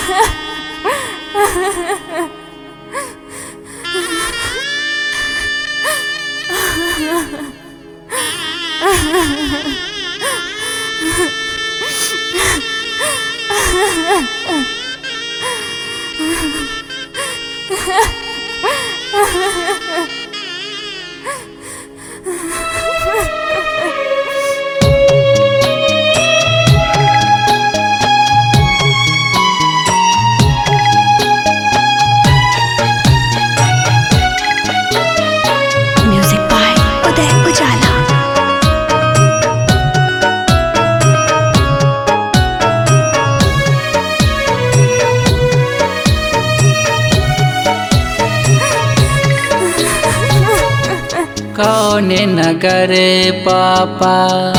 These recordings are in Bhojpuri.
म्यूजिक बाय उदय उजाला कौने नगरे पापा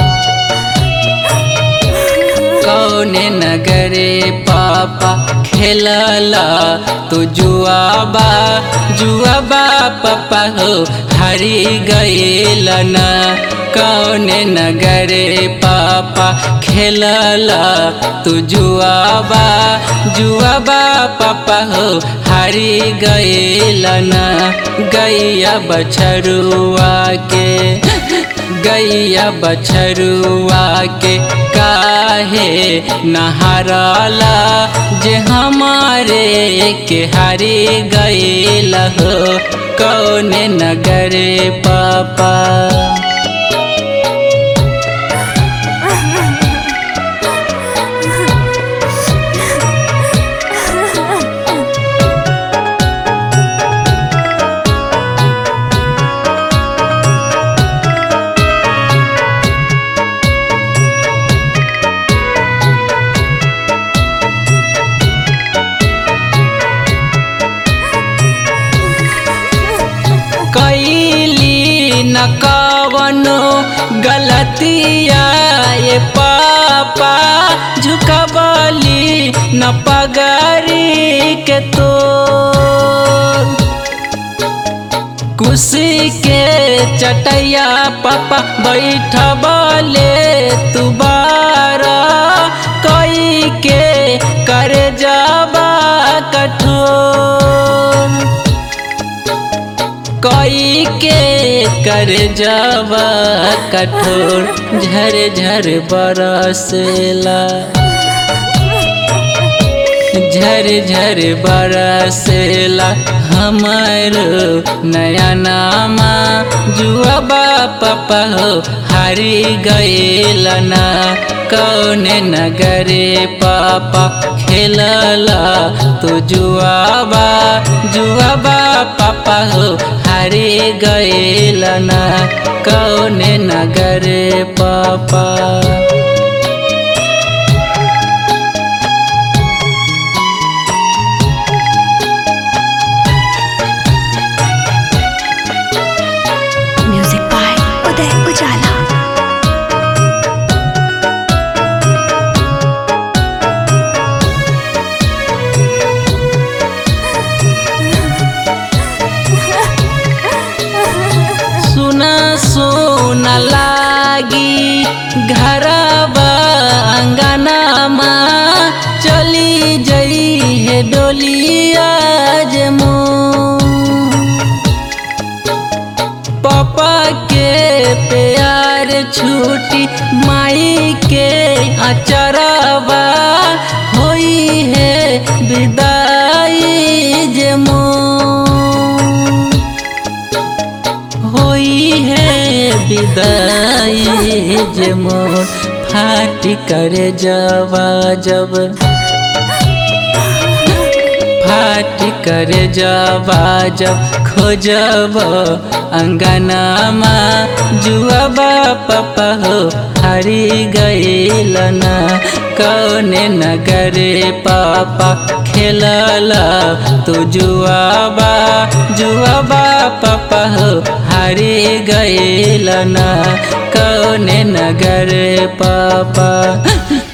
कौने नगरे पापा खेलला तू जुआबा जुआबा पापा हो हरी गईल न कौने नगरे पापा खेलला तू जुआबा जुआबा पापा हो हरी गईल न गैया बछरुआ के गैया बछरुआ के काहे नहरला जे हमारे के हरी गईल हो कौने नगरे पापा कैली न कवनो गलतिया ये पापा झुकबली न पगरी के तो कुशी के चटैया पापा बैठबले तुबारा कई के कर जाबा कठोर कोई के कर जावा कठोर झर झर बरसेला झर झर बरसेला हमर नया नामा जुआबा पापा हो हारी गईल ना कौने नगरे पापा खेलला तू जुआबा जुआबा पापा हो हारी गईल ना कौने नगरे पापा म्यूजिक बाय उदय उजाला सुना सुना लागी घरबा अंगनामा चली जई है डोलिया जमो पापा के प्यार छूटी माई के अचरबा होई है विदाई जमो होई है विदाई जे मोर फाट कर जावा जब फाट कर जावा जब खोजब अंगनामा जुआबा पापा हो हरी गईल ना कौने नगरे पापा खेलला तू जुआबा जुआबा पापा हो हरी गईल ना कौने नगरे पापा